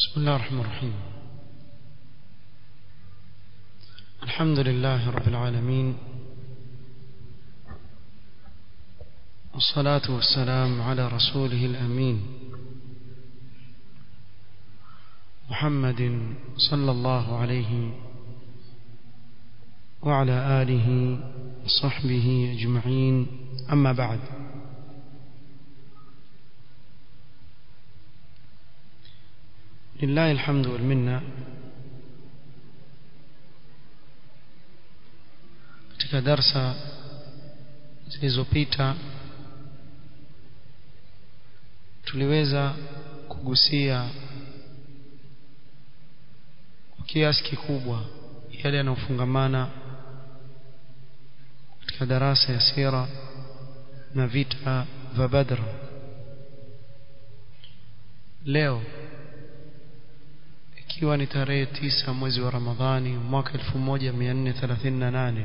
بسم الله الرحمن الرحيم الحمد لله رب العالمين والصلاة والسلام على رسوله الأمين محمد صلى الله عليه وعلى آله وصحبه أجمعين أما بعد لله الحمد والمنة katika darsa zilizopita tuliweza kugusia kwa kiasi kikubwa yale yanayofungamana katika darasa ya sira na vita vya Badr leo ikiwa ni tarehe tisa mwezi wa Ramadhani mwaka 1438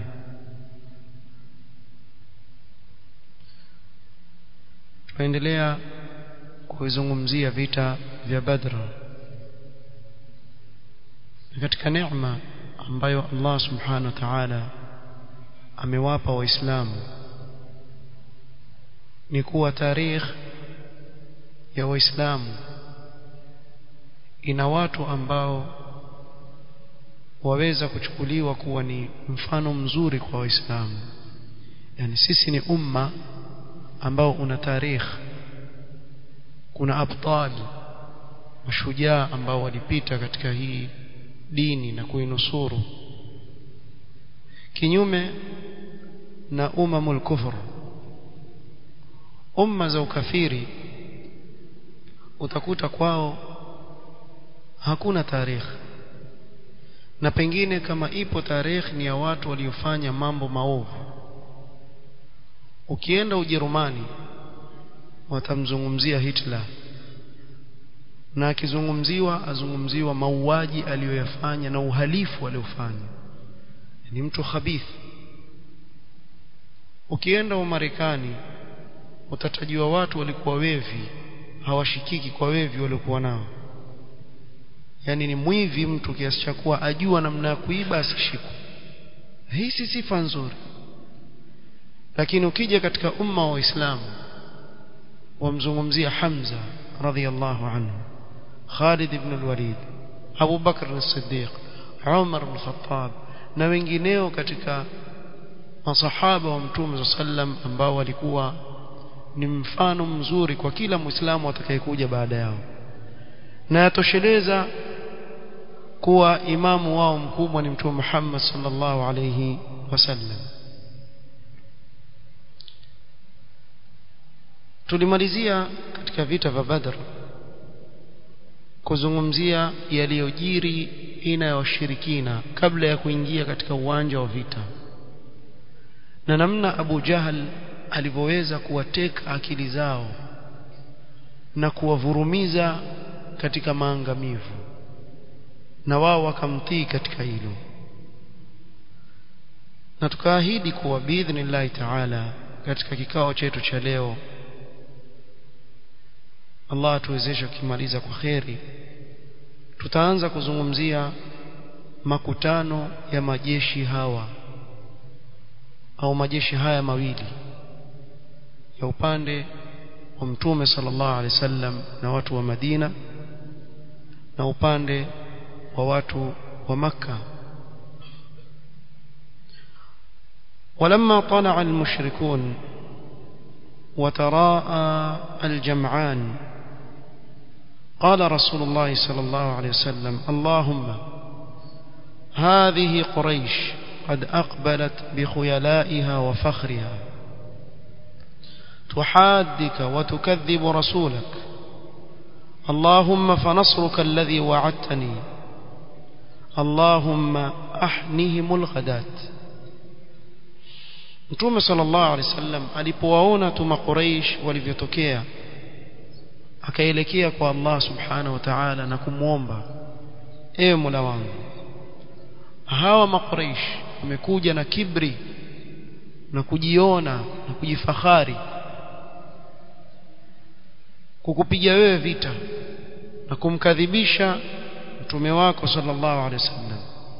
tunaendelea kuzungumzia vita vya Badr katika neema ambayo Allah subhanahu wa ta'ala amewapa waislamu ni kuwa tarikh ya waislamu ina watu ambao waweza kuchukuliwa kuwa ni mfano mzuri kwa waislamu yani sisi ni umma ambao una tarikh kuna abtal mashujaa ambao walipita katika hii dini na kuinusuru kinyume na umamul kufr umma za ukafiri utakuta kwao hakuna tarikh na pengine kama ipo tarikh ni ya watu waliofanya mambo maovu ukienda Ujerumani watamzungumzia Hitler na akizungumziwa azungumziwa mauaji aliyoyafanya na uhalifu aliofanya ni mtu khabith ukienda Umarekani utatajiwa watu walikuwa wevi hawashikiki kwa wevi waliokuwa nao yani ni mwivi mtu kiasi cha kuwa ajua namna ya kuiba asishikwe hii si sifa nzuri lakini ukija katika umma wa Uislamu wamzungumzia Hamza radhiyallahu anhu Khalid ibn al-Walid Abu Bakr as-Siddiq Umar ibn Khattab na wengineo katika masahaba wa Mtume sallam ambao walikuwa ni mfano mzuri kwa kila Muislamu atakayekuja baada yao na yatosheleza kuwa imamu wao mkubwa ni Mtume Muhammad sallallahu alayhi wasallam tulimalizia katika vita vya Badr kuzungumzia yaliyojiri ina ya washirikina kabla ya kuingia katika uwanja wa vita na namna Abu Jahal alivyoweza kuwateka akili zao na kuwavurumiza katika maangamivu na wao wakamtii katika hilo na tukaahidi kuwa biidhnillahi taala katika kikao chetu cha leo Allah atuwezeshe kumaliza kwa kheri tutaanza kuzungumzia makutano ya majeshi hawa au majeshi haya mawili ya upande wa mtume sallallahu alaihi wasallam na watu wa Madina na upande wa watu wa Makka ولما طلع المشركون وتراءى الجمعان قال رسول الله صلى الله عليه وسلم اللهم هذه قريش قد أقبلت بخيلائها وفخرها تحادك وتكذب رسولك اللهم فنصرك الذي وعدتني اللهم أحنهم الغدات Mtume sallallahu alaihi wasallam alipowaona tu makuraish walivyotokea akaelekea kwa Allah subhanahu wa ta'ala na kumwomba ewe Mola wangu hawa makuraish wamekuja na kibri na kujiona na kujifahari kukupiga wewe vita na kumkadhibisha mtume wako sallallahu alaihi wasallam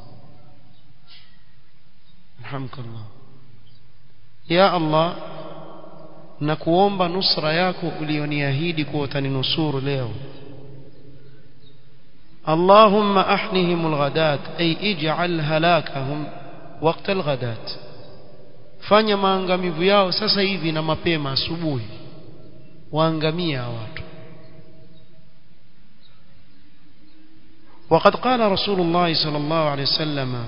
alhamdulillah ya Allah na kuomba nusra yako ulioniahidi kuwa utaninusuru leo اللهم أحنهم الغداة أي اجعل هلاكهم وقت الغداة fanya maangamivu yao sasa hivi na mapema asubuhi waangamia watu وقد قال رسول الله صلى الله عليه وسلم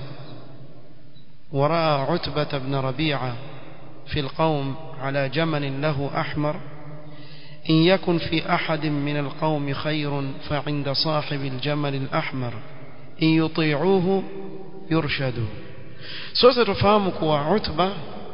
ورأى عتبة بن ربيعة في القوم على جمل له أحمر إن يكن في أحد من القوم خير فعند صاحب الجمل الأحمر إن يطيعوه يرشدوا سوسة تفهمك وعتبة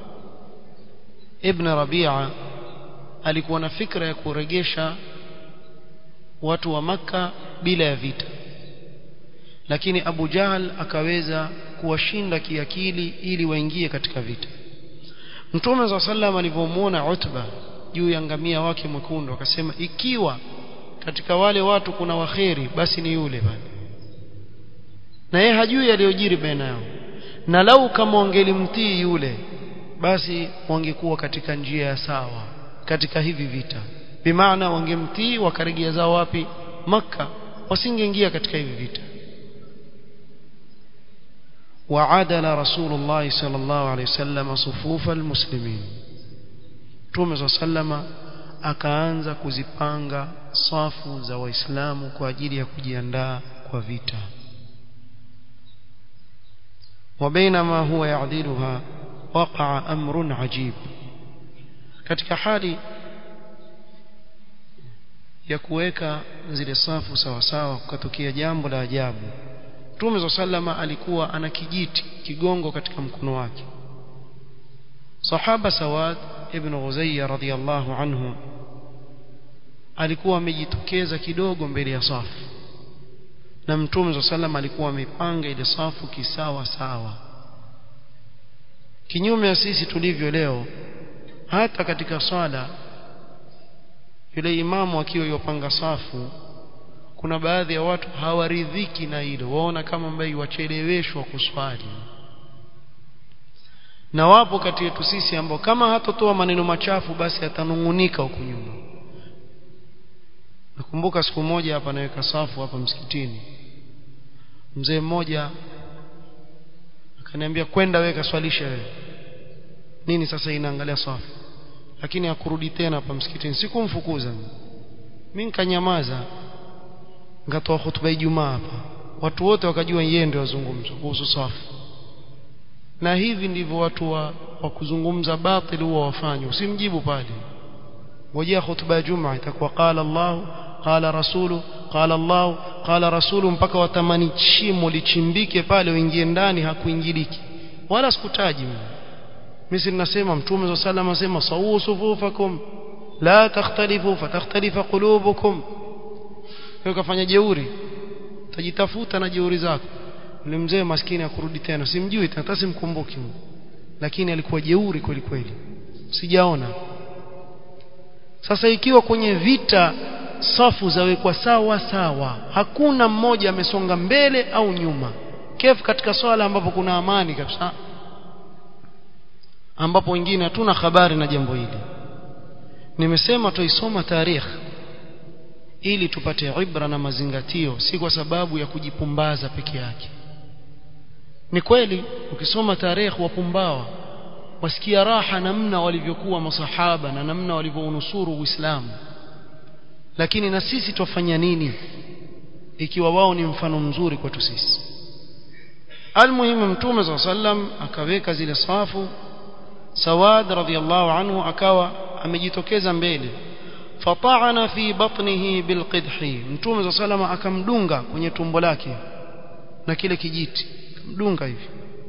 ابن ربيعة alikuwa na fikra ya kuregesha watu wa maka bila ya vita lakini Abu Jahl akaweza kuwashinda kiakili ili waingie katika vita Mtume za sallam alivyomuona Utba juu ya ngamia wake mwekundu akasema ikiwa katika wale watu kuna waheri basi ni yule bali na yeye hajui aliyojiri baina yao na lau kama wangelimtii yule basi wangekuwa katika njia ya sawa katika hivi vita bimaana wangemtii wakarejea zao wapi maka wasingeingia katika hivi vita وعدل رسول الله صلى الله عليه وسلم صفوف المسلمين Mtume صلى الله akaanza kuzipanga safu za waislamu kwa ajili ya kujiandaa kwa vita وبينما هو يعدلها وقع أمر عجيب katika hali ya kuweka zile safu sawa sawa kukatokea jambo la ajabu Mtume wa sallama alikuwa ana kijiti kigongo katika mkono wake Sahaba Sawad ibn Ghuzayya radhiyallahu anhu alikuwa amejitokeza kidogo mbele ya safu na Mtume wa sallama alikuwa amepanga ile safu kisawa sawa kinyume ya sisi tulivyo leo hata katika swala yule imamu akiwa yopanga safu kuna baadhi ya watu hawaridhiki na hilo waona kama ambaye wacheleweshwa kuswali na wapo kati yetu sisi ambao kama hatotoa maneno machafu basi atanungunika huku nyuma nakumbuka siku moja hapa naweka safu hapa msikitini mzee mmoja akaniambia kwenda weka swalisha wewe nini sasa inaangalia safu lakini hakurudi tena hapa msikitini sikumfukuza mimi nikanyamaza ngatoa hutuba Ijumaa hapa watu wote wakajua yeye ndio wazungumza kuhusu safu na hivi ndivyo watu wa, wa kuzungumza batil huwa wafanye usimjibu pale ngojea hutuba ya Jumaa itakuwa qala Allah qala rasulu qala Allah qala rasulu mpaka watamani shimo lichimbike pale uingie ndani hakuingiliki wala sikutaji mimi mimi ninasema mtume wa sallam asema sawu sufufakum la takhtalifu fatakhtalifa qulubukum wewe kafanya jeuri utajitafuta na jeuri zako yule mzee maskini akurudi tena simjui tena hata simkumbuki lakini alikuwa jeuri kweli kweli sijaona sasa ikiwa kwenye vita safu zawekwa sawa sawa hakuna mmoja amesonga mbele au nyuma kefu katika swala ambapo kuna amani kabisa ambapo wengine hatuna habari na jambo hili nimesema tuisoma tarikh ili tupate ibra na mazingatio si kwa sababu ya kujipumbaza peke yake ni kweli ukisoma tarikh wapumbawa wasikia raha namna walivyokuwa masahaba na namna walivyounusuru Uislamu lakini na sisi tufanya nini ikiwa wao ni mfano mzuri kwetu sisi almuhimu mtume za sallam akaweka zile safu Sawad radhiallahu anhu akawa amejitokeza mbele fata'ana fi batnihi bilqidhi mtume za salama akamdunga kwenye tumbo lake na kile kijiti akamdunga hivi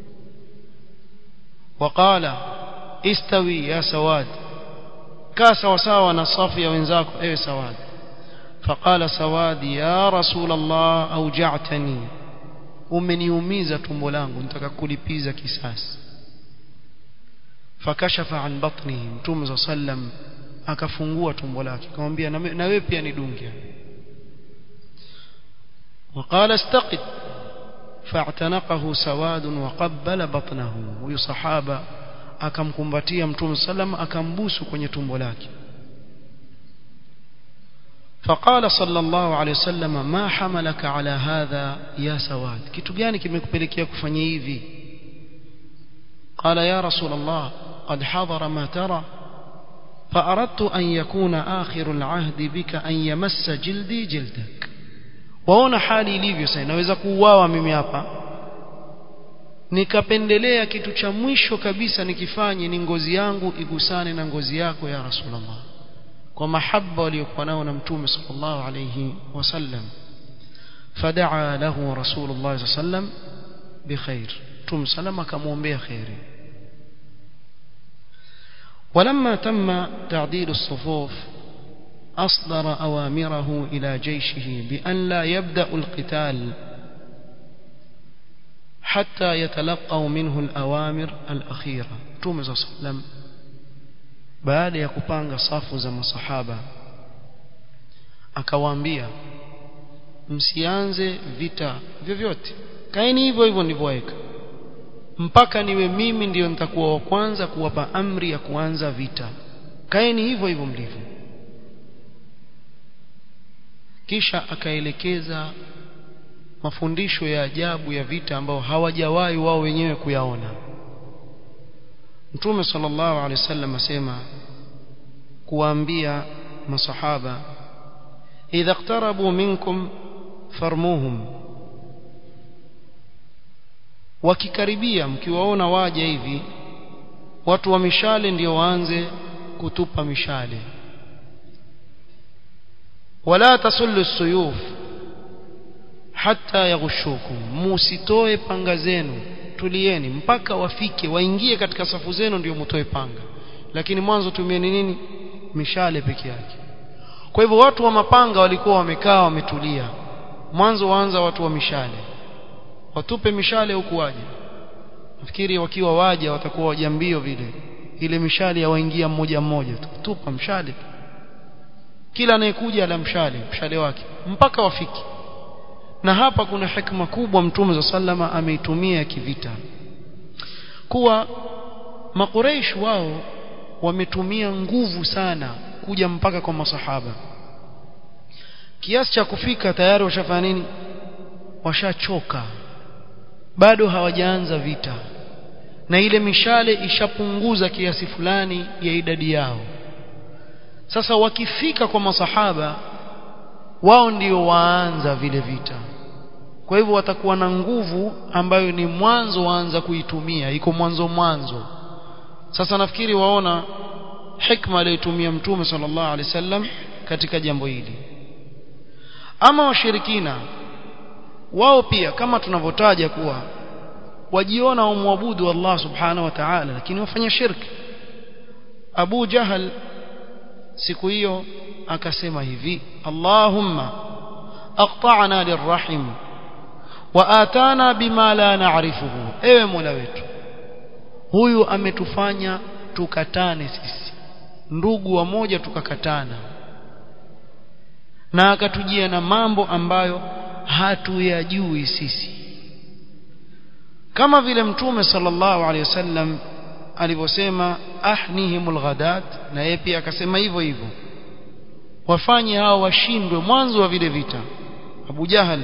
waqala istawi ya sawad kaa sawa sawa na safu ya wenzako ewe sawad faqala sawad ya rasul allah auja'tani umeniumiza tumbo langu nitaka kulipiza kisasi fakashafa an batnihi mtume za sallam akafungua tumbo lake akamwambia na wewe pia nidunge وقال استقد فاعتنقه سواد وقبل بطنه huyu sahaba akamkumbatia mtume sallam akambusu kwenye tumbo lake فقال صلى الله عليه وسلم ما حملك على هذا يا سواد kitu gani kimekupelekea kufanya hivi قال يا رسول الله قد حضر ما ترى فأردت أن يكون آخر العهد بك أن يمس جلدي جلدك waona hali ilivyo sasa naweza kuuawa mimi hapa nikapendelea kitu cha mwisho kabisa nikifanye ni ngozi yangu igusane na ngozi yako ya rasulullah kwa mahaba waliokuwa nao na mtume sallallahu alayhi wasallam fadaa lahu rasulullah sallam bikhair mtume sallam akamwombea khairi ولما تم تعديل الصفوف أصدر أوامره إلى جيشه بأن لا يبدأ القتال حتى يتلقوا منه الأوامر الأخيرة توم صلى الله عليه وسلم baada ya kupanga safu za masahaba akawaambia msianze vita vyovyote kaeni hivyo hivyo nilivyoweka mpaka niwe mimi ndiyo nitakuwa wa kwanza kuwapa amri ya kuanza vita kaeni hivyo hivyo mlivyo kisha akaelekeza mafundisho ya ajabu ya vita ambao hawajawahi wao wenyewe kuyaona Mtume sallallahu alaihi wasallam asema kuwaambia masahaba idha iqtarabu minkum farmuhum wakikaribia mkiwaona waja hivi watu wa mishale ndio waanze kutupa mishale wala tasullu suyuf hatta yaghushukum musitoe panga zenu tulieni mpaka wafike waingie katika safu zenu ndio mtoe panga lakini mwanzo tumieni nini mishale peke yake kwa hivyo watu wa mapanga walikuwa wamekaa wametulia mwanzo waanza watu wa mishale watupe mishale huku waje nafikiri wakiwa waja watakuwa wajambio vile ile mishale yawaingia mmoja mmoja tupa mshale kila anayekuja ala mshale mshale wake mpaka wafiki na hapa kuna hikma kubwa mtume za sallama ameitumia kivita kuwa makureish wao wametumia nguvu sana kuja mpaka kwa masahaba kiasi cha kufika tayari washafanya nini washachoka bado hawajaanza vita na ile mishale ishapunguza kiasi fulani ya idadi yao sasa wakifika kwa masahaba wao ndio waanza vile vita kwa hivyo watakuwa na nguvu ambayo ni mwanzo waanza kuitumia iko mwanzo mwanzo sasa nafikiri waona hikma aliyotumia mtume sallallahu alaihi wasallam katika jambo hili ama washirikina wao pia kama tunavyotaja kuwa wajiona wamwabudu Allah subhanahu wa ta'ala lakini wafanya shirki Abu Jahal siku hiyo akasema hivi Allahumma aqta'na lirrahim wa atana bima la na'rifuhu ewe Mola wetu huyu ametufanya tukatane sisi ndugu wa moja tukakatana na akatujia na mambo ambayo hatuyajui sisi kama vile mtume sallallahu alaihi wasallam alivyosema ahnihimul ghadat na yeye pia akasema hivyo hivyo wafanye hao washindwe mwanzo wa vile vita Abu Jahal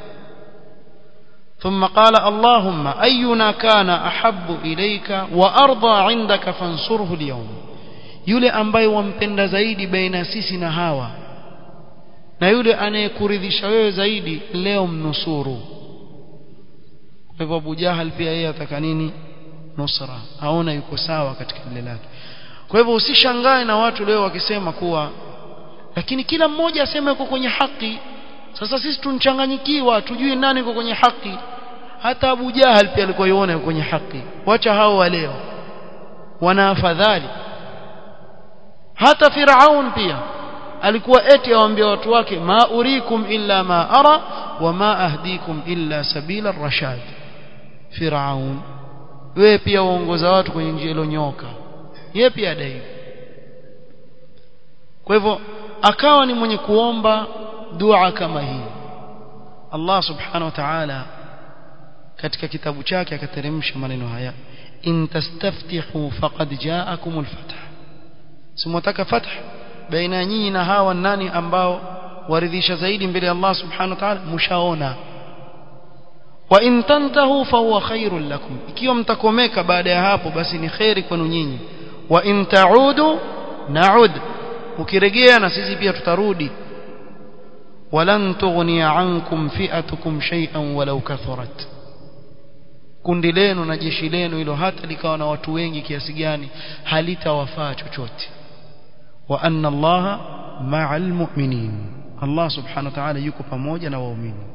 ثم قال اللهم أينا كان أحب إليك وأرضى عندك فانصره اليوم yule ambaye wampenda zaidi baina sisi na hawa na yule anayekuridhisha wewe zaidi leo mnusuru kwa hivyo Abu Jahal pia yeye ataka nini nusra aona yuko sawa katika lile lake kwa hivyo usishangae na watu leo wakisema kuwa lakini kila mmoja asema yuko kwenye haki sasa sisi tunchanganyikiwa tujui nani yuko kwenye haki hata Abu Jahal pia alikuwa yuona yuko kwenye haki wacha hao wa leo wana afadhali hata Firaun pia alikuwa eti awaambia watu wake ma urikum illa ma ara wa ma ahdikum illa sabila rashad Firaun wewe pia uongoza watu kwenye njia iliyonyoka yeye pia adai kwa hivyo akawa ni mwenye kuomba dua kama hii Allah subhanahu wa ta'ala katika kitabu chake akateremsha maneno haya in tastaftihu faqad ja'akumul fath simwataka fath baina nyinyi na hawa nani ambao waridhisha zaidi mbele ya Allah subhanahu wa ta'ala mshaona wa in tantahu fa huwa khairul lakum ikiwa mtakomeka baada ya hapo basi ni khairi kwenu nyinyi wa in ta'udu na'ud ukirejea na sisi pia tutarudi walan tughniya ankum fi'atukum shay'an walau kathurat kundi lenu na jeshi lenu hilo hata likawa na watu wengi kiasi gani halitawafaa chochote wa anna allaha ma'al mu'minin Allah subhanahu wa ta'ala yuko pamoja na waumini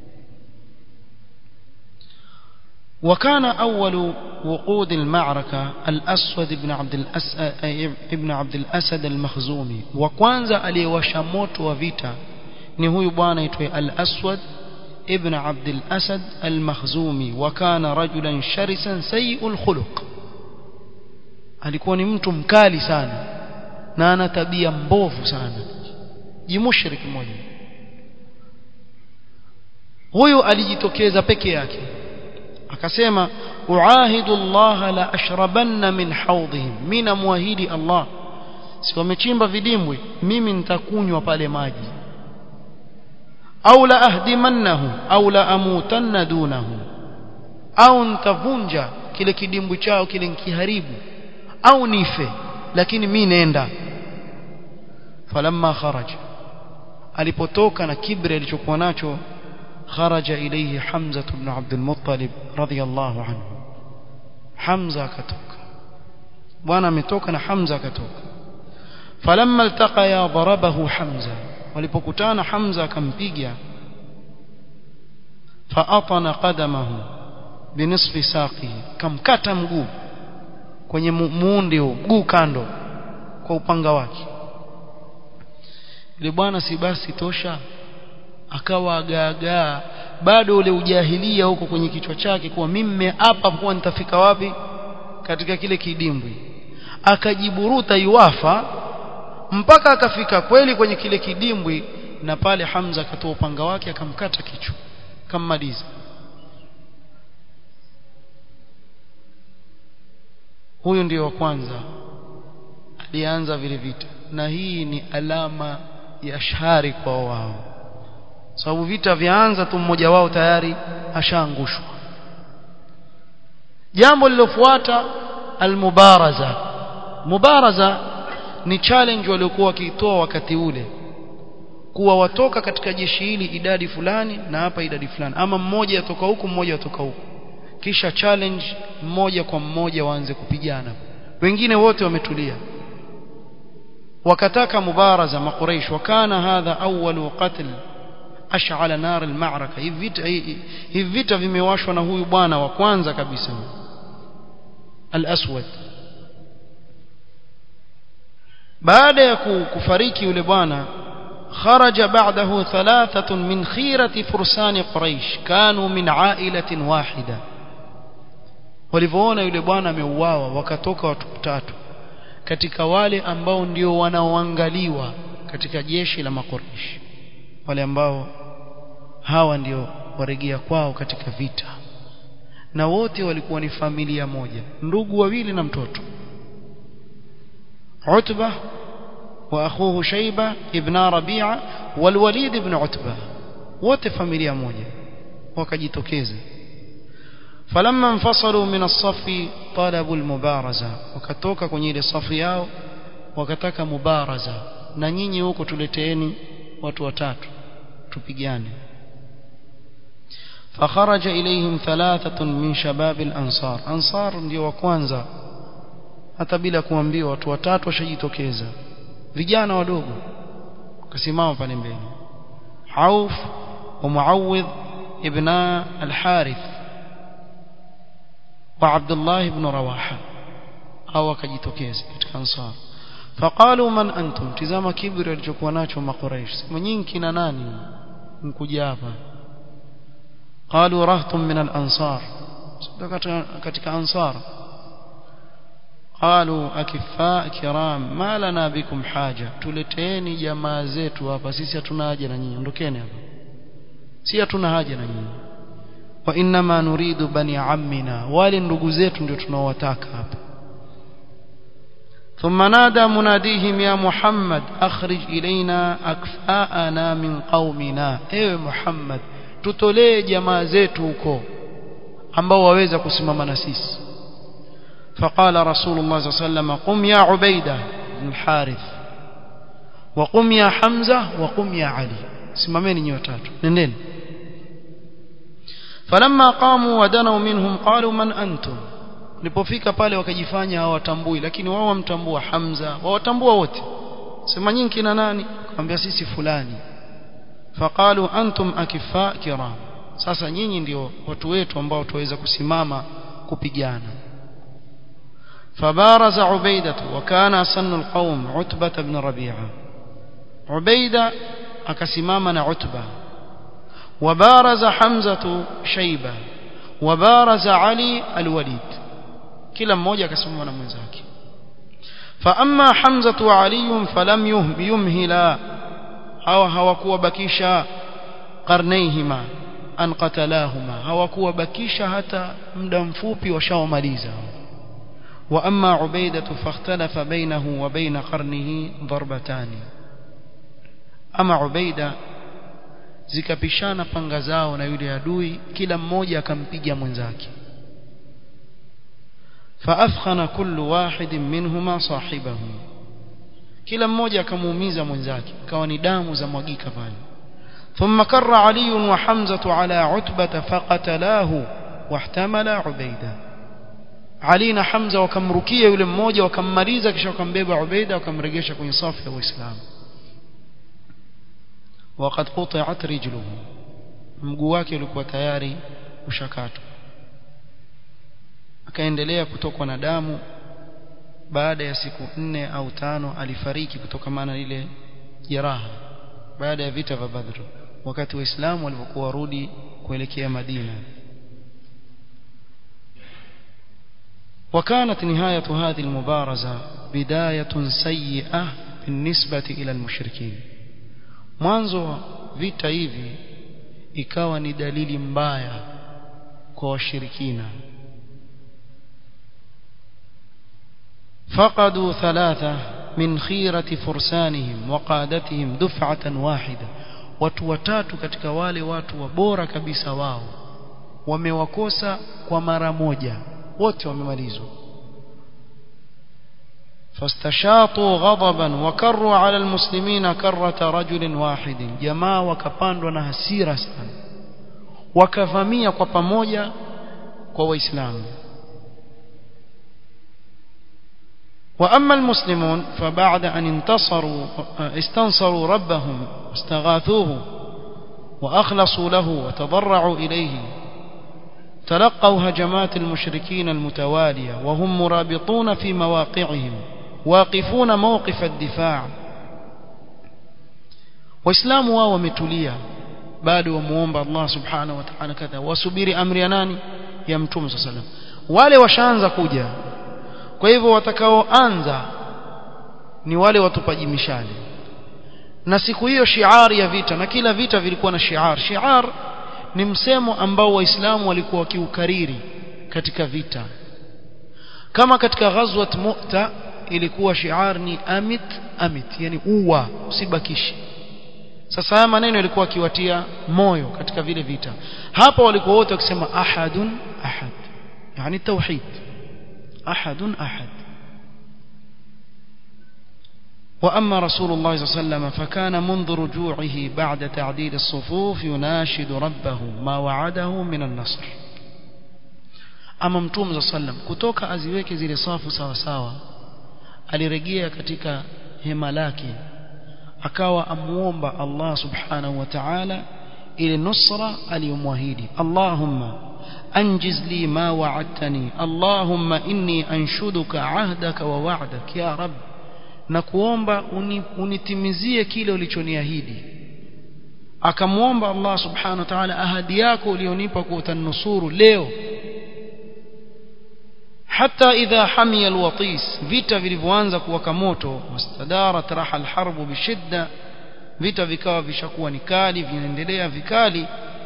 وكان أول وقود المعركة الأسود بن عبد الأسد ابن عبد الأسد المخزومي وكwanza aliyewasha moto wa vita ni huyu bwana aitwaye al-Aswad ibn Abd al-Asad al-Makhzumi wa kana rajulan sharisan sayyi'ul khuluq alikuwa ni mtu mkali sana na ana tabia mbovu sana jimushrik mmoja huyu alijitokeza peke yake akasema uahidu Allah la ashrabanna min hawdihim mina muahidi Allah si wamechimba vidimbwi mimi nitakunywa pale maji au la ahdimannahu au la amutanna dunahu au nitavunja kile kidimbwi chao kile nkiharibu au nife lakini mi nenda falamma kharaja alipotoka na kibri alichokuwa nacho خرج إليه حمزة بن عبد المطلب رضي الله عنه حمزة كتوك وانا متوك حمزة كتوك فلما التقيا ضربه حمزة ولبكتان حمزة كمبيجيا فأطن قدمه بنصف ساقه كم كتا mguu kwenye muundi huu mguu kando kwa upanga wake ile bwana si basi tosha akawa agaagaa bado ule ujahilia huko kwenye kichwa chake kuwa mimi mmeapa kuwa nitafika wapi katika kile kidimbwi akajiburuta yuwafa mpaka akafika kweli kwenye kile kidimbwi na pale Hamza akatoa upanga wake akamkata kichwa kammaliza huyu ndio wa kwanza alianza vile vita na hii ni alama ya shari kwa wao sababu vita vyaanza tu mmoja wao tayari ashaangushwa jambo lilofuata almubaraza mubaraza ni challenge waliokuwa wakiitoa wakati ule kuwa watoka katika jeshi hili idadi fulani na hapa idadi fulani ama mmoja atoka huku mmoja atoka huku kisha challenge mmoja kwa mmoja waanze kupigana wengine wote wametulia wakataka mubaraza makuraish wakana hadha awwalu qatl ash'ala nar al-ma'raka hivi vita hivi vita vimewashwa na huyu bwana wa kwanza kabisa al-aswad baada ya kufariki yule bwana خرج بعده ثلاثة من خيرة فرسان قريش كانوا من عائلة واحدة walivyoona yule bwana ameuawa wakatoka watu tatu katika wale ambao ndio wanaoangaliwa katika jeshi la makoreshi wale ambao hawa ndio waregea kwao katika vita na wote walikuwa ni familia moja ndugu wawili na mtoto Utba wa akhuhu Shayba ibn Rabi'a wal Walid ibn Utba wote familia moja wakajitokeza falamma infasalu min as-safi talabu al-mubaraza wakatoka kwenye ile safu yao wakataka mubaraza na nyinyi huko tuleteeni watu watatu tupigane فخرج إليهم ثلاثة من شباب الأنصار أنصار ndio wa kwanza hata bila kuambiwa watu watatu washajitokeza vijana wadogo kasimama pale mbele Auf wa Muawidh ibn al-Harith wa Abdullah ibn Rawaha au akajitokeza katika Ansar faqalu man antum tizama kibri alichokuwa nacho makuraish sema nyinyi kina nani mkuja hapa قالوا رهط من الأنصار كتك أنصار قالوا أكفاء كرام ما لنا بكم حاجة تلتيني جمازيت hapa sisi hatuna haja na nyinyi ondokeni hapa si hatuna haja na nyinyi wa inma nuridu bani ammina wale ndugu zetu ndio tunaowataka hapa ثم نادى مناديهم يا محمد أخرج إلينا أكفاءنا من قومنا ايوه محمد tutolee jamaa zetu huko ambao waweza kusimama na sisi فقال رسول الله صلى الله عليه وسلم قم يا عبيدة بن الحارث وقم يا حمزة وقم يا علي simameni nyote tatu nendeni فلما قاموا ودنوا منهم قالوا من أنتم nilipofika pale wakajifanya hawatambui lakini wao wamtambua Hamza wawatambua wote sema nyinyi kina nani akamwambia sisi fulani faqalu antum akifa kiram sasa nyinyi ndio watu wetu ambao tuweza kusimama kupigana فبارز عبيدة وكان أسن القوم عتبة بن ربيعة عبيدة أكسمامنا عتبة وبارز حمزة شيبة وبارز علي الوليد كلا mmoja akasimama na mwenzake فأما حمزة وعلي فلم يمهلا أو hawakuwa bakisha qarnaihima an qatalahuma hawakuwa bakisha hata muda mfupi washawamaliza وأما عبيدة فاختلف بينه وبين قرنه ضربتان أما عبيدة zikapishana panga zao na yule adui kila mmoja akampiga mwenzake faafkhana kullu wahidin minhuma sahibahu kila mmoja akamuumiza mwenzake ikawa ni damu za mwagika pale thumma karra ali wa hamza ala utbata faqatalahu wahtamala ubaida ali na hamza wakamrukia yule mmoja wakammaliza kisha wakambeba ubaida wakamregesha kwenye safu ya waislamu وقد قطعت رجله mguu wake ulikuwa tayari ushakatwa akaendelea kutokwa na damu baada ya siku nne au tano alifariki kutokana na ile jeraha baada ya vita vya Badr wakati waislamu walipokuwa warudi kuelekea Madina وكانت نهاية هذه المبارزة بداية سيئة بالنسبة إلى المشركين mwanzo vita hivi ikawa ni dalili mbaya kwa washirikina فقدوا ثلاثة من خيرة فرسانهم وقادتهم دفعة واحدة watu watatu katika wale watu wabora kabisa wao wamewakosa kwa mara moja wote wamemalizwa فاستشاطوا غضبا وكروا على المسلمين كرة رجل واحد جماعة وكپandwa na hasira sana wakavamia kwa pamoja kwa waislamu وأما المسلمون فبعد أن انتصروا استنصروا ربهم واستغاثوه وأخلصوا له وتضرعوا إليه تلقوا هجمات المشركين المتوالية وهم مرابطون في مواقعهم واقفون موقف الدفاع وإسلام واو متوليا bado wamuomba Allah subhanahu wa ta'ala kadha wasubiri amri ya nani ya mtume صلى الله عليه وسلم wale washaanza kuja kwa hivyo watakaoanza ni wale watupaji mishale na siku hiyo shiari ya vita na kila vita vilikuwa na shiar shiar ni msemo ambao waislamu walikuwa wakiukariri katika vita kama katika ghazwat mu'ta ilikuwa shiar ni amit amit yani uwa usibakishi sasa haya maneno yalikuwa akiwatia moyo katika vile vita hapa walikuwa wote wakisema ahadun ahad yani tauhid ahadun ahad وأما رسول الله صلى الله عليه وسلم فكان منذ رجوعه بعد تعديل الصفوف يناشد ربه ما وعده من النصر أما متوم صلى الله عليه وسلم kutoka aziweke zile safu sawa sawa alirejea katika hema lake akawa amuomba Allah subhanahu wa ta'ala ile nusra aliyomwahidi Allahumma anjiz li ma wa'adtani Allahumma inni anshuduka ahdaka wa wa'dak ya Rabb na kuomba unitimizie kile ulichoniahidi akamwomba Allah subhanahu wa ta'ala ahadi yako ulionipa kwa utanusuru leo hata idha hamiya alwatis vita vilivyoanza kuwaka moto wastadarat raha alharbu bishidda vita vikawa vishakuwa ni kali vinaendelea vikali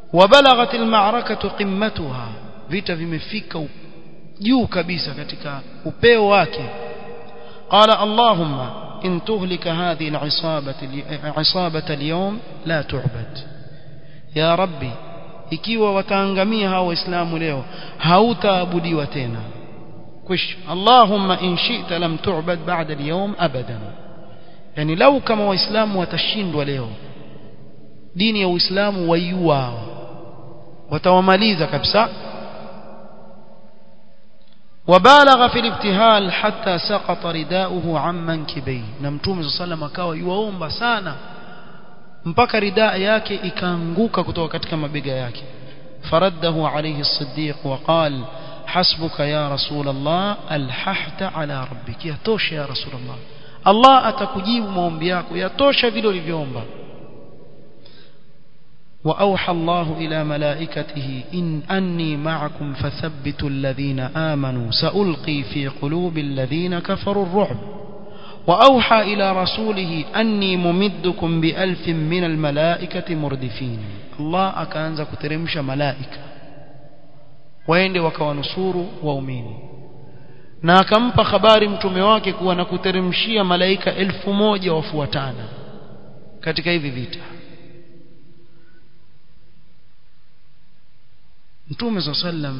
وبلغت المعركة قمتها vita vimefika juu kabisa katika upeo wake قال اللهم إن تهلك هذه العصابة عصابة اليوم لا تعبد يا ربي ikiwa wataangamia hao waislamu leo hautaabudiwa tena kwish allahumma in shi'ta lam tu'bad ba'da al-yawm abadan yani lau kama waislamu watashindwa leo dini ya uislamu waiua watawamaliza kabisa وبالغ في الابتهال حتى سقط رداؤه عن منكبيه na mtume صلى الله عليه وسلم akawa yuomba sana mpaka ridaa yake ikaanguka kutoka katika mabega yake فرده عليه الصديق وقال حسبك يا رسول الله الححت على ربك يتوش يا رسول الله الله atakujibu maombi yako yatosha vile ulivyoomba وأوحى الله إلى ملائكته إن أني معكم فثبتوا الذين آمنوا سألقي في قلوب الذين كفروا الرعب وأوحى إلى رسوله أني ممدكم بألف من الملائكة مردفين الله أكانز كترمش ملائكة waende wakawanusuru waumini na akampa habari mtume wake kuwa na kuteremshia malaika elfu moja wafuatana katika hivi vita mtume saa sallam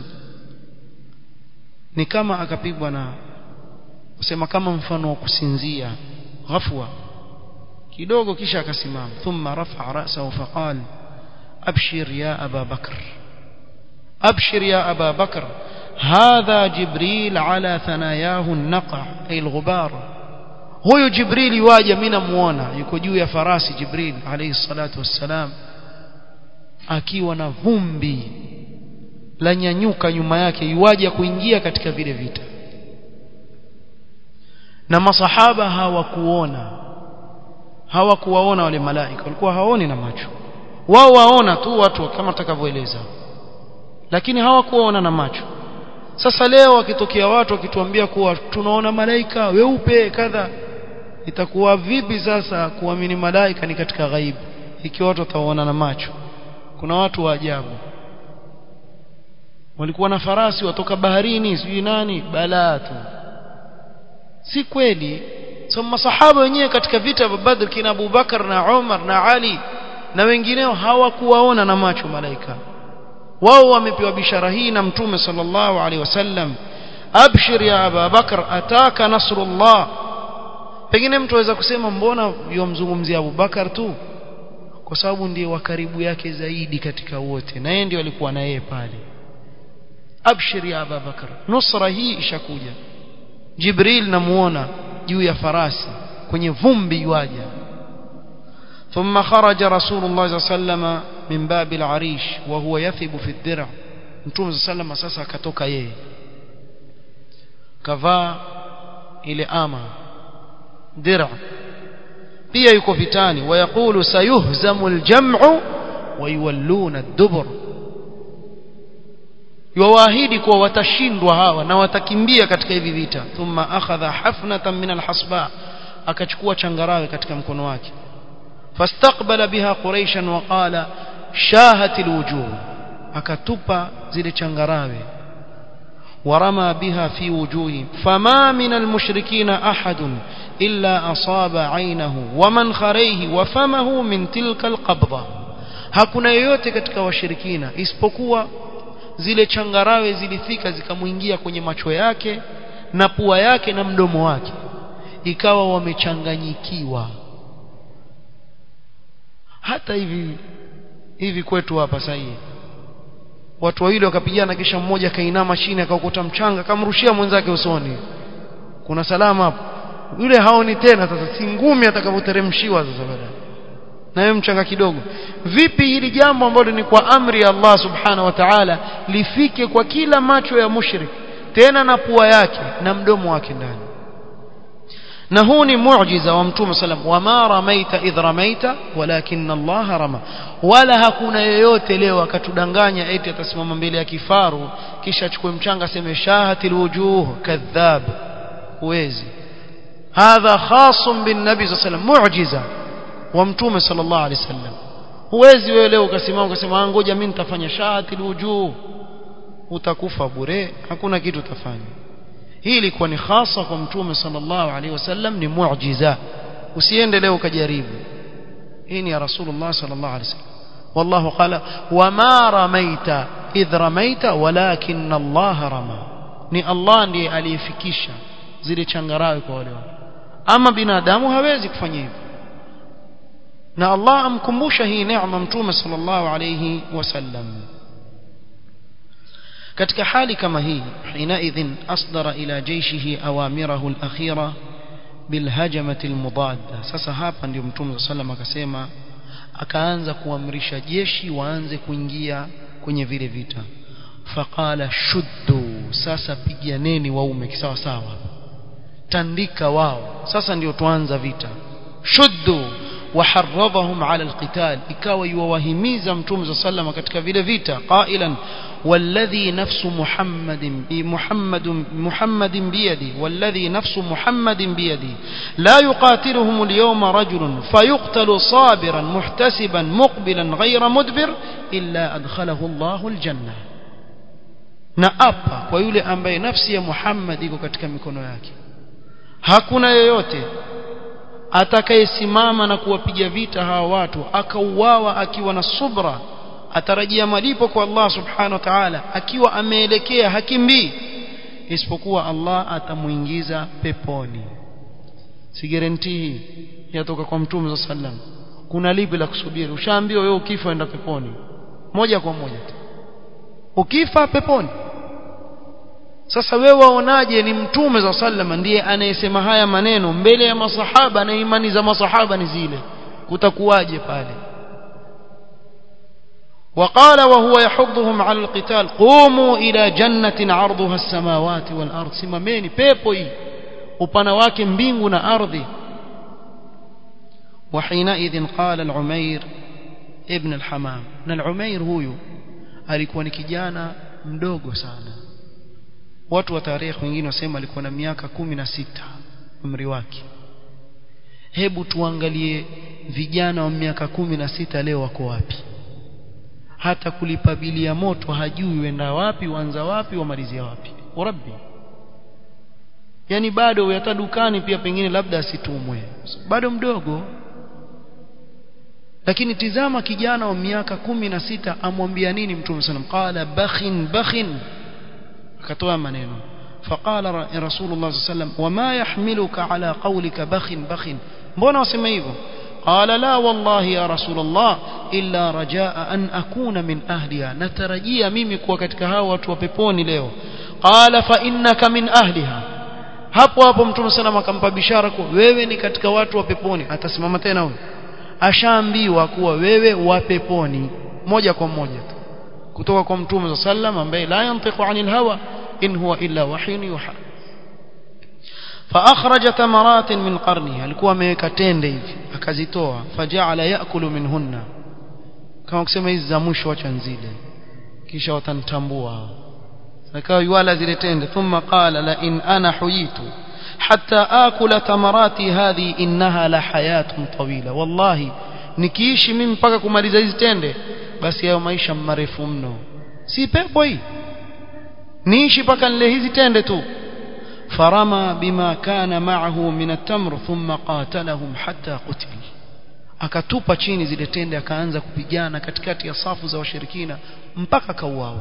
ni kama akapigwa na kusema kama mfano wa kusinzia ghafwa kidogo kisha akasimama thumma rafa ra'sahu faqal abshir ya aba bakr abshir ya aba bakr hadha jibril ala thanayahu an-naqa ay al-ghubar huyu jibril waje mimi namuona yuko juu ya farasi jibril alayhi salatu wassalam akiwa na vumbi la nyanyuka nyuma yake yuaje kuingia katika vile vita na masahaba hawakuona hawakuwaona wale malaika walikuwa haoni na macho wao waona tu watu kama takavyoeleza lakini hawakuwaona na macho sasa leo wakitokea watu wakituambia kuwa tunaona malaika weupe kadha itakuwa vipi sasa kuamini malaika ni katika ghaibu ikiwa watu wataona na macho kuna watu wa ajabu walikuwa na farasi watoka baharini sijui nani balaa tu si kweli so masahaba wenyewe katika vita vya Badr kina Abu Bakar na Umar na Ali na wengineo hawakuwaona na macho malaika wao wamepewa bishara hii na mtume sallallahu alaihi wasallam abshir ya Abu Bakar ataka nasrullah pengine mtu aweza kusema mbona yomzungumzia Abu Bakar tu kwa sababu ndiye wa karibu yake zaidi katika wote na yeye ndiye alikuwa na yeye pale abshir ya Abu Bakar nusra hii ishakuja Jibril namuona juu ya farasi kwenye vumbi yuaja ثم خرج رسول الله صلى الله عليه وسلم من باب العريش وهو يثب في الدرع mtume صلى الله عليه وسلم sasa akatoka yeye kavaa ile ama dir'a pia yuko vitani wayaqulu sayuhzamu aljam'u wayuwalluna ad-dubur yuwaahidi kuwa watashindwa hawa na watakimbia katika hivi vita thumma akhadha hafnatan min alhasba akachukua changarawe katika mkono wake fastaqbala biha quraishan wa qala shahat alwujuh akatupa zile changarawe ورمى بها في وجوههم فما من المشركين أحد إلا أصاب عينه ومنخريه وفمه من تلك القبضة hakuna yoyote katika washirikina isipokuwa zile changarawe zilifika zikamuingia kwenye macho yake na pua yake na mdomo wake ikawa wamechanganyikiwa hata hivi hivi kwetu hapa sasa watu wawili wakapigana kisha mmoja kainama chini akaokota mchanga akamrushia mwenzake usoni kuna salama hapo yule haoni tena sasa si ngumi atakavyoteremshiwa sasa baadaye na yeye mchanga kidogo vipi hili jambo ambalo ni kwa amri ya Allah subhanahu wa ta'ala lifike kwa kila macho ya mushrik tena na pua yake na mdomo wake ndani na huu ni muujiza wa mtume sallam wama ramaita idh ramaita walakin Allah rama wala hakuna yeyote leo akatudanganya eti atasimama mbele ya kifaru kisha achukue mchanga aseme shahatil wujuh kadhab huwezi hadha khasun bin nabi sallam muujiza wa mtume sallallahu alaihi wasallam huwezi wewe leo ukasimama ukasema ngoja mimi nitafanya shaatil wujuh utakufa bure hakuna kitu utafanya hii ilikuwa ni hasa kwa mtume sallallahu alaihi wasallam ni muujiza usiende leo ukajaribu hii ni ya rasulullah sallallahu alaihi wasallam والله قال وما رميت إذ رميت ولكن الله رمى ni Allah ndiye aliyefikisha zile changarawe kwa wale watu ama binadamu hawezi kufanya hivyo na Allah amkumbusha hii neema mtume sallallahu alayhi wasallam katika hali kama hii hinaidhin asdara ila jaishihi awamirahu al-akhira bilhajamati al-mudadda sasa hapa ndio mtume sallallahu akasema akaanza kuamrisha jeshi waanze kuingia kwenye vile vita faqala shuddu sasa piganeni waume kisawa sawa tandika wao sasa ndio tuanza vita shuddu وحرضهم على القتال ikawa yuwahimiza mtume sallam katika vile vita qailan والذي نفس محمد محمد محمد بيدي والذي نفس محمد بيدي لا يقاتلهم اليوم رجل فيقتل صابرا محتسبا مقبلا غير مدبر إلا أدخله الله الجنة na apa kwa yule ambaye nafsi ya Muhammad iko katika mikono yake hakuna yoyote atakayesimama na kuwapiga vita hawa watu akauawa akiwa na subra atarajia malipo kwa Allah subhanahu wa ta'ala akiwa ameelekea hakimbii isipokuwa Allah atamuingiza peponi si guarantee hii yatoka kwa mtume sallam kuna lipi la kusubiri ushaambiwa wewe ukifa enda peponi moja kwa moja tu ukifa peponi sasa wewe waonaje ni mtume za sallama ndiye anayesema haya maneno mbele ya masahaba na imani za masahaba ni zile kutakuwaje pale وقال وهو يحضهم على القتال قوموا إلى جنة عرضها السماوات والأرض سمامين بيبوي upana wake mbingu na ardhi وحينئذ قال العمير ابن الحمام na العمير huyu alikuwa ni kijana mdogo sana watu wa tarehe wengine wasema alikuwa na miaka kumi na sita umri wake hebu tuangalie vijana wa miaka kumi na sita leo wako wapi hata kulipa bili ya moto hajui wenda wapi wanza wapi wamalizia wapi rabbi yani bado hata dukani pia pengine labda asitumwe bado mdogo lakini tizama kijana wa miaka kumi na sita amwambia nini mtume sallam qala bakhin bakhin akatoa maneno فقال رسول الله صلى الله عليه وسلم وما يحملك على قولك بخ بخ mbona wasema hivyo قال لا والله يا رسول الله إلا رجاء أن أكون من أهلها نترجي mimi kuwa katika hao watu wa peponi leo قال فإنك من أهلها hapo hapo mtume sana akampa bishara kuwa wewe ni katika watu wa peponi atasimama tena huyo ashaambiwa kuwa wewe wa peponi moja kwa moja tu kutoka kwa mtume sallam ambaye la yantiqu anil hawa in huwa illa wahyun yuha فأخرج تمرات من قرنه alikuwa ameweka tende hivi akazitoa faja'ala ya'kulu minhunna kama kusema hizi za mwisho acha nzile kisha watanitambua akawa yuala zile tende thumma qala la in ana huyitu hatta akula tamarati hadhi innaha la hayatun tawila wallahi nikiishi mimi mpaka kumaliza hizi tende basi hayo maisha marefu mno si pepo hii niishi mpaka nile hizi tende tu فرمى بما كان معه من التمر ثم قاتلهم حتى قتل akatupa chini zile tende akaanza kupigana katikati ya safu za washirikina mpaka kauawa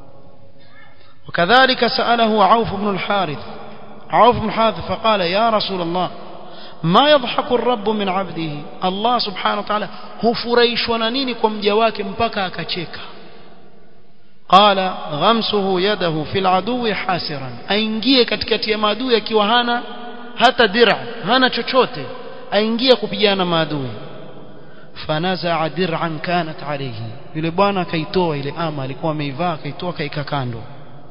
وكذلك سأله عوف بن الحارث عوف بن الحارث فقال يا رسول الله ما يضحك الرب من عبده الله سبحانه وتعالى hufurahishwa na nini kwa mja wake mpaka akacheka قال غمسه يده في العدو حاسرا aingie katikati ya maadui akiwa hana hata dir'a hana chochote aingie kupigana maadui fanaza dir'an kanat alayhi yule bwana akaitoa ile ama alikuwa ameivaa akaitoa kaika kando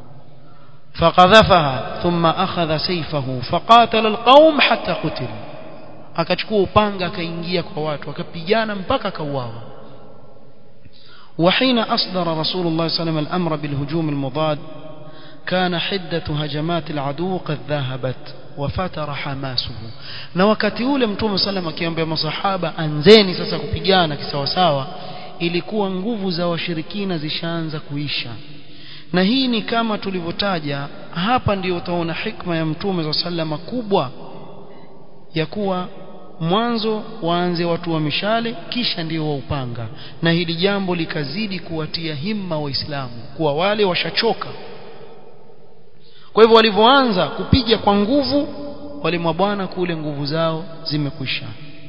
فقذفها ثم أخذ سيفه فقاتل القوم حتى قتل akachukua upanga akaingia kwa watu akapigana mpaka akauawa وحين أصدر رسول الله صلى الله عليه وسلم الأمر بالهجوم المضاد كان حدة هجمات العدو قد ذهبت وفتر حماسه na wakati ule mtume sallam akiambia masahaba anzeni sasa kupigana kisawasawa ilikuwa nguvu za washirikina zishaanza kuisha na hii ni kama tulivyotaja hapa ndio utaona hikma ya mtume za sallama kubwa ya kuwa mwanzo waanze watu wa mishale kisha ndio wa upanga na hili jambo likazidi kuwatia himma waislamu kuwa wale washachoka kwa hivyo walivyoanza kupiga kwa nguvu wale mabwana kule nguvu zao zimekwisha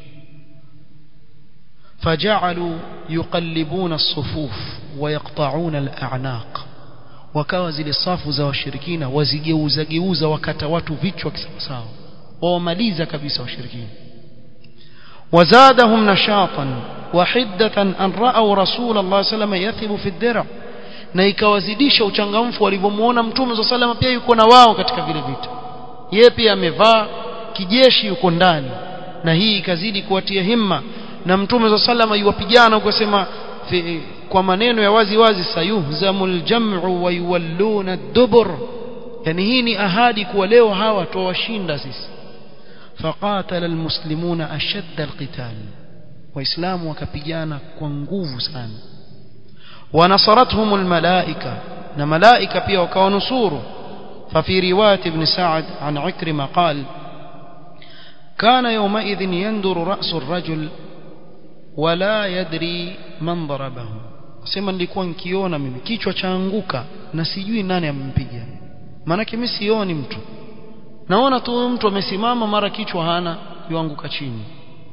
فجعلوا يقلبون الصفوف ويقطعون الأعناق wakawa zile safu za washirikina wazigeuza geuza wakata watu vichwa kisawasawa wawamaliza kabisa washirikina وزادهم نشاطا وحدة أن رأوا رسول الله صلى الله عليه وسلم يثب في الدرع na ikawazidisha uchangamfu walivyomuona mtume صلى الله عليه وسلم pia yuko na wao katika vile vita yeye pia amevaa kijeshi yuko ndani na hii ikazidi kuwatia himma na mtume صلى الله عليه وسلم yuwapigana ukasema kwa maneno ya wazi wazi sayuhzamul jam'u wa yuwalluna ad-dubur yani hii ni ahadi kuwa leo hawa tuwashinda sisi فقاتل المسلمون أشد القتال وإسلام وكبيانا كونغوف سان ونصرتهم الملائكة ملائكة بيا وكونصور ففي رواية ابن سعد عن عكرمة قال كان يومئذ يندر رأس الرجل ولا يدري من ضربه sema nilikuwa nikiona mimi kichwa chaanguka na sijui nani amempiga maanake mimi sioni mtu naona tu mtu amesimama mara kichwa hana yuanguka chini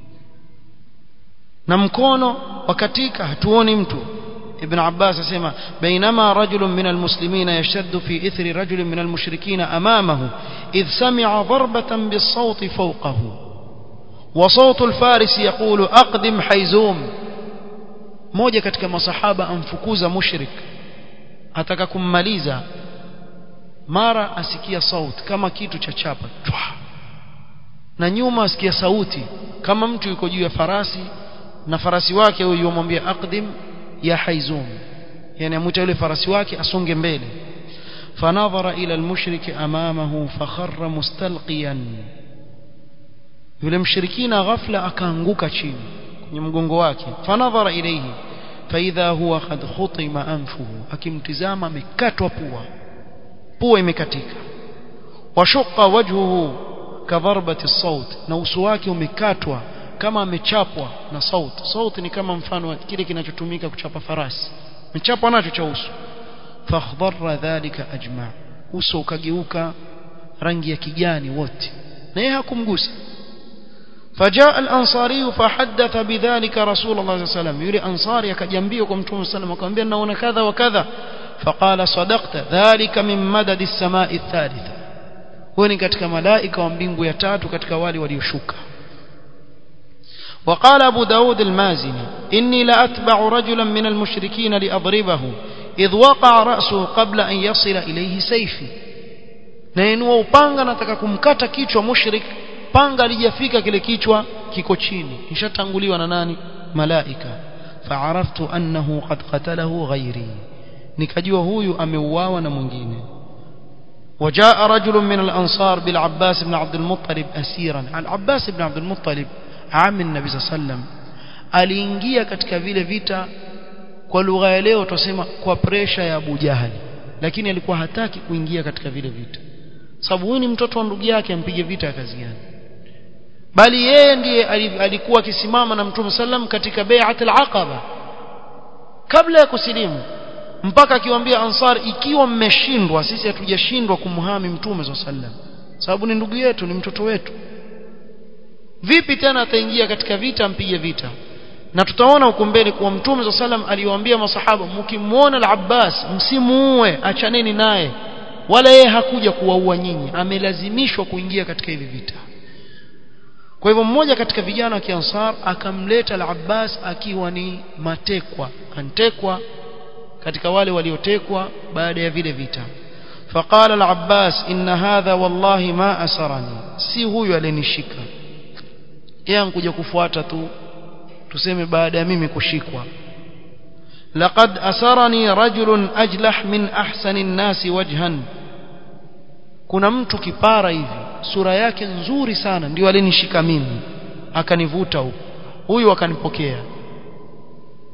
na mkono wakatika hatuoni mtu ابن عباس اسمع بينما رجل من المسلمين يشتد في إثر رجل من المشركين أمامه إذ سمع ضربة بالصوت فوقه وصوت الفارس يقول أقدم حيزوم موجة katika masahaba amfukuza mushrik ataka kummaliza mara asikia sauti kama kitu cha chapa Chwa. na nyuma asikia sauti kama mtu yuko juu ya farasi na farasi wake huyo yomwambia aqdim ya haizum yani amuita yule farasi wake asonge mbele fanadhara ila almushrik amamahu fakharra mustalqiyan yule mshirikina ghafla akaanguka chini kwenye mgongo wake fanadhara ilayhi faidha huwa qad khutima anfuhu akimtizama amekatwa pua pua imekatika washuqa wajhuhu kadharbati saut na uso wake umekatwa kama amechapwa na sauti sauti ni kama mfano wa kile kinachotumika kuchapa farasi amechapwa nacho cha uso fakhdharra dhalika ajma uso ukageuka rangi ya kijani wote na yeye hakumgusa فجاء الأنصاري فحدث بذلك رسول الله صلى الله عليه وسلم يري أنصاري كجنبيه كم تقول صلى الله عليه وسلم أنه كذا وكذا فقال صدقت ذلك من مدد السماء الثالثة هوني كتك ملائكة ومبينغو يتاتو كتك والي وليشوك وقال أبو داود المازني إني لأتبع رجلا من المشركين لأضربه إذ وقع رأسه قبل أن يصل إليه سيفي نينوا upanga nataka kumkata kichwa mushrik panga lijafika kile kichwa kiko chini kishatanguliwa na nani malaika fa'araftu annahu qad qatalahu ghairi nikajua huyu ameuawa na mwingine وجاء رجل من الأنصار بالعباس بن عبد المطلب أسيرا العباس بن عبد المطلب عام النبي صلى الله عليه وسلم aliingia katika vile vita kwa lugha ya leo tusema kwa presha ya Abu Jahali lakini alikuwa hataki kuingia katika vile vita sababu huyu ni mtoto wa ndugu yake ampige vita ya kazi gani bali yeye ndiye alikuwa akisimama na Mtume sallam katika bai'at al-Aqaba kabla ya kusilimu mpaka akiwaambia Ansar ikiwa mmeshindwa sisi hatujashindwa kumhami Mtume sallam sababu ni ndugu yetu ni mtoto wetu vipi tena ataingia katika vita ampige vita na tutaona huko mbele kuwa Mtume sallam aliwaambia masahaba mkimwona al-Abbas msimuue achaneni naye wala yeye hakuja kuwaua nyinyi amelazimishwa kuingia katika hivi vita kwa hivyo mmoja katika vijana wa Kiansar akamleta al-Abbas akiwa ni matekwa antekwa katika wale waliotekwa baada ya vile vita فقال العباس إن هذا والله ما أسرني si huyu alinishika yeye ankuja kufuata tu tuseme baada ya mimi kushikwa لقد أسرني رجل أجلح من أحسن الناس وجها kuna mtu kipara hivi sura yake nzuri sana ndio alinishika mimi akanivuta huko huyu akanipokea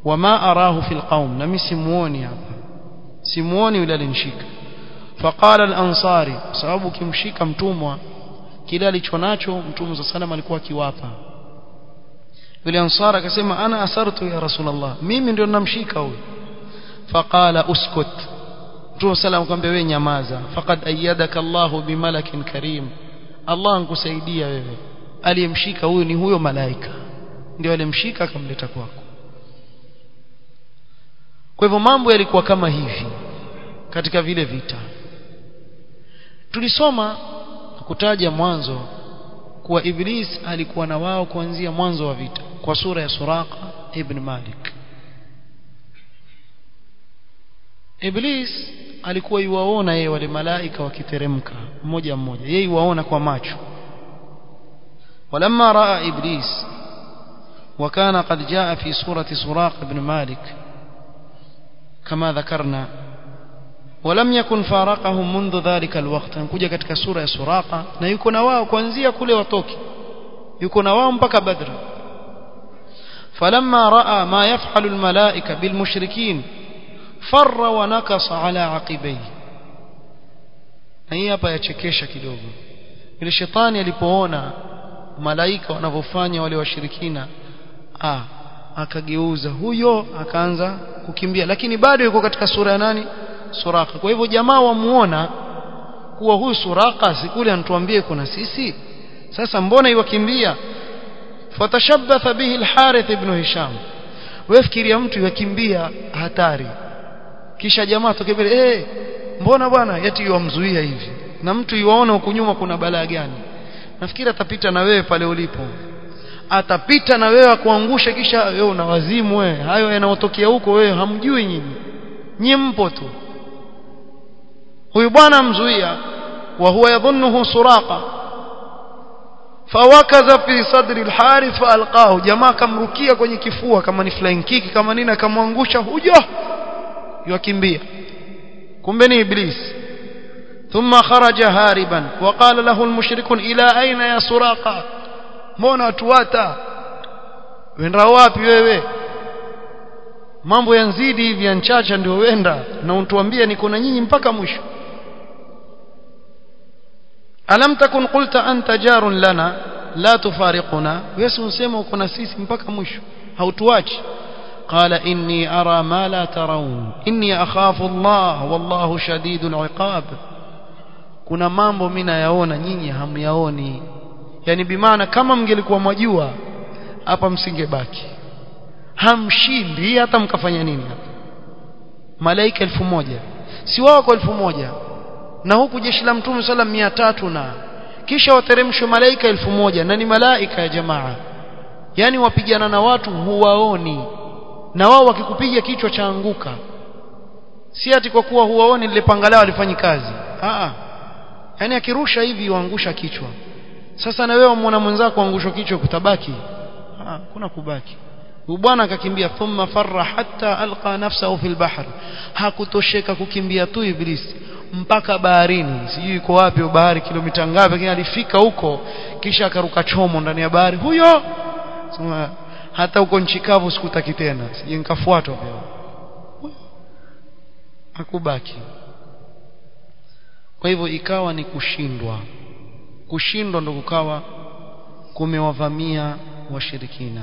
wama arahu fil qaum na mimi simuoni hapa simuoni yule alinishika faqala al-ansari sababu kimshika mtumwa kile alichonacho mtume sallam alikuwa akiwapa yule ansara akasema ana asartu ya rasulullah mimi ndio namshika huyu faqala uskut mtume sallam akamwambia wewe nyamaza faqad ayyadaka Allah bimalakin karim Allah ankusaidia wewe aliyemshika huyu ni huyo malaika ndio alimshika akamleta kwako kwa hivyo mambo yalikuwa kama hivi katika vile vita tulisoma kutaja mwanzo kuwa Iblis alikuwa na wao kuanzia mwanzo wa vita kwa sura ya Suraqa ibn Malik Iblis alikuwa yuwaona yeye wale malaika wakiteremka mmoja mmoja yeye yuwaona kwa macho ولما راى ابليس وكان قد جاء في سوره سراق بن مالك كما ذكرنا ولم يكن فارقهم منذ ذلك الوقت نكuja katika sura ya suraqa na yuko na wao kuanzia kule watoki yuko na wao mpaka badr فلما راى ما يفعل الملائكه بالمشركين فر ونكص على عقبيه na hii hapa yachekesha kidogo ile shetani alipoona malaika wanavyofanya wale washirikina ah akageuza huyo akaanza kukimbia lakini bado yuko katika sura ya nani suraka kwa hivyo jamaa wamuona kuwa huyu suraka sikule anatuambie kuna sisi sasa mbona iwakimbia fatashabbatha bihi al-harith ibn hisham wewe fikiria mtu yakimbia hatari kisha jamaa tokebele eh mbona bwana yati yuamzuia hivi na mtu yuaona huko nyuma kuna balaa gani nafikiri atapita na wewe pale ulipo atapita na wewe akuangusha kisha wewe una wazimu wewe hayo yanayotokea huko wewe hamjui nyinyi nyinyi mpo tu huyu bwana amzuia wa huwa yadhunnuhu suraqa fawakaza fi sadri al-harith faalqahu jamaa kamrukia kwenye kifua kama ni flying kick kama nini akamwangusha hujo yakimbia kumbe ni iblis ثم خرج هاربا وقال له المشركون الى اين يا سراقه mbona tuwata wenda wapi wewe mambo yanzidi hivi yanchacha ndio wenda na untuambia niko na nyinyi mpaka mwisho alam takun qulta anta jarun lana la tufariquna wewe unsema uko na sisi mpaka mwisho hautuachi قال إني أرى ما لا ترون إني أخاف الله والله شديد العقاب kuna mambo mimi nayaona nyinyi hamyaoni yani bimaana kama mngelikuwa mwajua hapa msingebaki hamshindi hata mkafanya nini hapa malaika elfu moja si wao kwa elfu moja na huku jeshi la mtume sallam mia tatu na kisha wateremshwe malaika elfu moja na ni malaika ya jamaa yani wapigana na watu huwaoni na wao wakikupiga kichwa chaanguka si ati kwa kuwa huwaoni lile panga lao alifanyi kazi ah yani akirusha hivi uangusha kichwa sasa na wewe umwona mwenzako angushwa kichwa kutabaki ah kuna kubaki bwana akakimbia thumma farra hatta alqa nafsahu fil bahr hakutosheka kukimbia tu iblis mpaka baharini sijui iko wapi bahari kilomita ngapi lakini alifika huko kisha akaruka chomo ndani ya bahari huyo sema hata huko nchi kavu sikutaki tena sije nikafuatwa pia hakubaki kwa hivyo ikawa ni kushindwa kushindwa ndo kukawa kumewavamia washirikina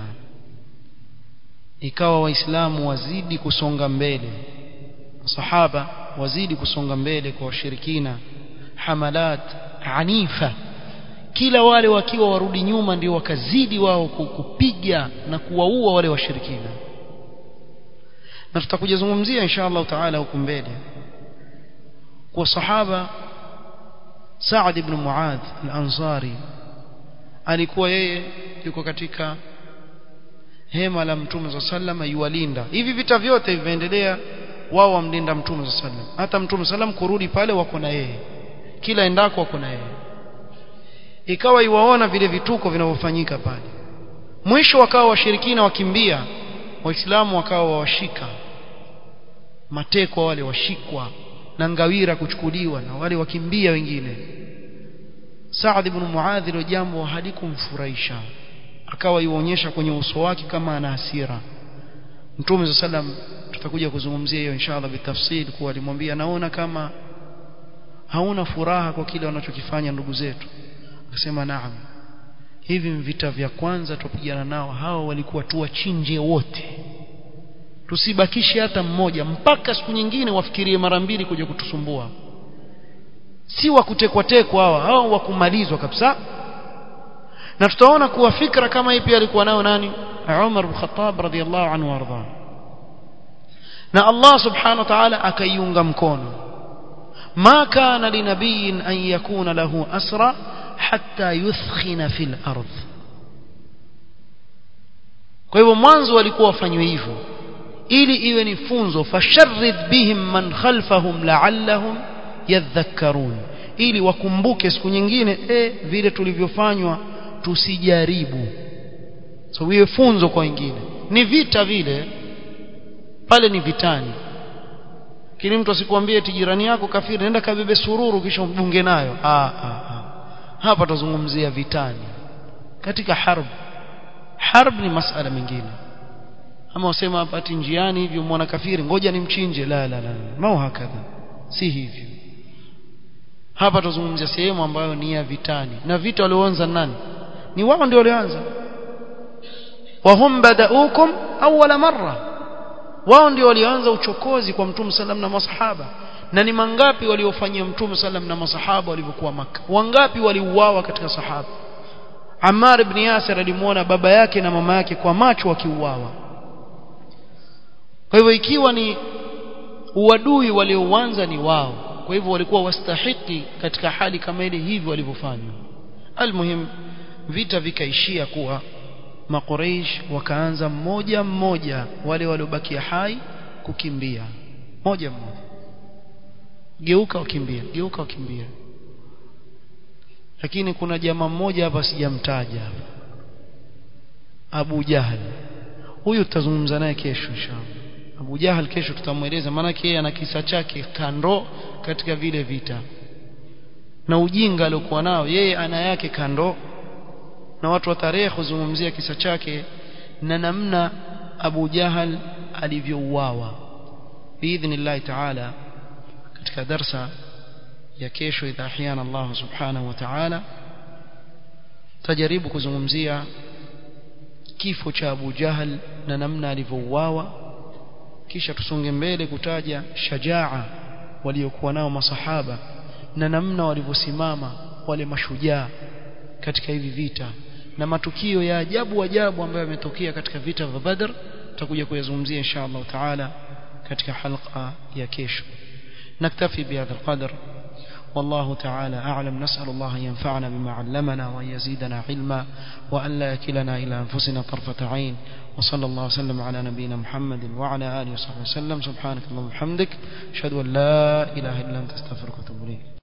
ikawa waislamu wazidi kusonga mbele sahaba wazidi kusonga mbele kwa washirikina hamalat anifa kila wale wakiwa warudi nyuma ndio wakazidi wao kupiga na kuwaua wale washirikina na tutakuja zungumzia insha Allah taala huku mbele kwa sahaba Saad ibn Muadh al-Ansari alikuwa yeye yuko katika hema la Mtume za sallama yuwalinda hivi vita vyote vimeendelea wao wamlinda Mtume za sallam hata Mtume sallam kurudi pale wako na yeye kila endako wako na yeye ikawa iwaona vile vituko vinavyofanyika pale mwisho wakawa washirikina wakimbia waislamu wakawa wawashika matekwa wale washikwa na ngawira kuchukuliwa na wale wakimbia wengine Saad ibn Muadh ile jambo halikumfurahisha akawa ionyesha kwenye uso wake kama ana hasira Mtume sallam tutakuja kuzungumzia hiyo inshallah bitafsil kuwa alimwambia naona kama hauna furaha kwa kile wanachokifanya ndugu zetu akasema naam hivi vita vya kwanza tupigana nao hao walikuwa tuwachinje wote tusibakishe hata mmoja mpaka siku nyingine wafikirie mara mbili kuja kutusumbua si wa kutekwa tekwa hawa hao wa kumalizwa kabisa na tutaona kuwa fikra kama hii pia alikuwa nayo nani Umar bin Khattab radhiyallahu anhu warda na Allah subhanahu wa ta'ala akaiunga mkono ma kana linabiyin an yakuna lahu asra hatta yuthkhina fil ardh kwa hivyo mwanzo walikuwa wafanywe hivyo ili iwe ni funzo fasharrid bihim man khalfahum la'allahum yadhakkarun ili wakumbuke siku nyingine eh vile tulivyofanywa tusijaribu so iwe funzo kwa wengine ni vita vile pale ni vitani kile mtu asikwambie eti jirani yako kafiri nenda kabebe sururu kisha mbunge nayo ah, ah, ah. hapa tuzungumzia vitani katika harb harb ni masala mengine ama usema hapa ati njiani hivi umeona kafiri ngoja nimchinje la la la ma hakadha si hivyo hapa tuzungumzia sehemu ambayo ni ya vitani na vita walioanza nani ni wao ndio walioanza wahum badaukum awwala marra wao ndio walioanza uchokozi kwa mtume sallam na masahaba na ni mangapi waliofanyia mtume sallam na masahaba walivyokuwa maka wangapi waliuawa katika sahaba Ammar ibn Yasir alimuona baba yake na mama yake kwa macho wakiuawa kwa hivyo ikiwa ni uadui walioanza ni wao kwa hivyo walikuwa wastahiki katika hali kama ile hivi walivyofanywa almuhim vita vikaishia kuwa maqureish wakaanza mmoja mmoja wale waliobakia hai kukimbia moja mmoja geuka wakimbia geuka wakimbia lakini kuna jamaa mmoja hapa sijamtaja Abu Jahal huyu tutazungumza naye kesho inshallah Abu Jahal kesho tutamweleza maana yeye ana kisa chake kando katika vile vita na ujinga aliokuwa nao yeye ana yake kando na watu wa tarehe kuzungumzia kisa chake na namna Abu Jahal alivyouawa biidhnillah taala katika darsa ya kesho idha ahyana Allah subhanahu wa ta'ala tajaribu kuzungumzia kifo cha Abu Jahal na namna alivyouawa kisha tusonge mbele kutaja shajaa waliokuwa nao masahaba na namna walivyosimama wale mashujaa katika hivi vita na matukio ya ajabu ajabu ambayo yametokea katika vita vya Badr tutakuja kuyazungumzia insha Allah taala katika halqa ya kesho naktafi bihadha alqadr والله تعالى أعلم نسأل الله أن ينفعنا بما علمنا وأن يزيدنا علما وأن لا يكلنا إلى أنفسنا طرفة عين وصلى الله وسلم على نبينا محمد وعلى آله وصحبه وسلم سبحانك اللهم وبحمدك أشهد أن لا إله إلا أنت استغفرك وأتوب إليك